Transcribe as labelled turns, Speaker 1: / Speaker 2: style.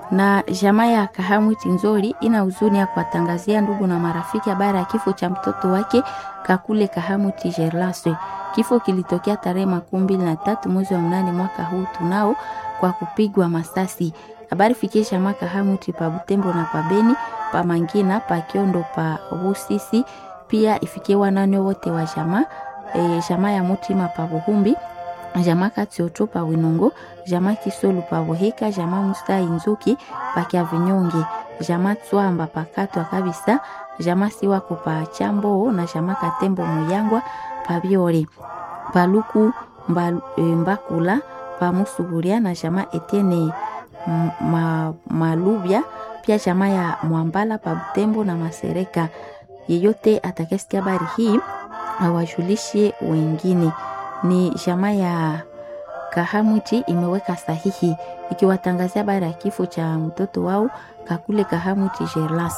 Speaker 1: na jamaa ya Kahamwiti Nzori ina huzuni ya kuwatangazia ndugu na marafiki habari ya kifo cha mtoto wake Kakule Kahamwiti Gerlaswe. Kifo kilitokea tarehe makumi mbili na tatu mwezi wa mnane mwaka huu tunao kwa kupigwa masasi. Habari fikie jamaa Kahamwiti pa Butembo na pa Beni, pa Mangina, pa Kiondo, pa Busisi, pia ifikie wanane wote wa jamaa e, jamaa ya Mutima pa Buhumbi jamaa Katioto pa Winongo, jamaa Kisolu pa Boheka, jamaa Musa Inzuki pa Kyavinyonge, jamaa Tswamba pa Katwa kabisa, jamaa Siwako pa Chambo na jamaa Katembo Muyangwa pa Biore, pa Luku mba, e, Mbakula pa Musuguria na jamaa Etienne ma, Malubya, pia jamaa ya Mwambala pa Butembo na Masereka. Yeyote atakayesikia habari hii awajulishe wengine ni jamaa ya Kahamwiti imeweka sahihi ikiwatangazia habari ya kifo cha mtoto wao Kakule Kahamwiti Gerlas.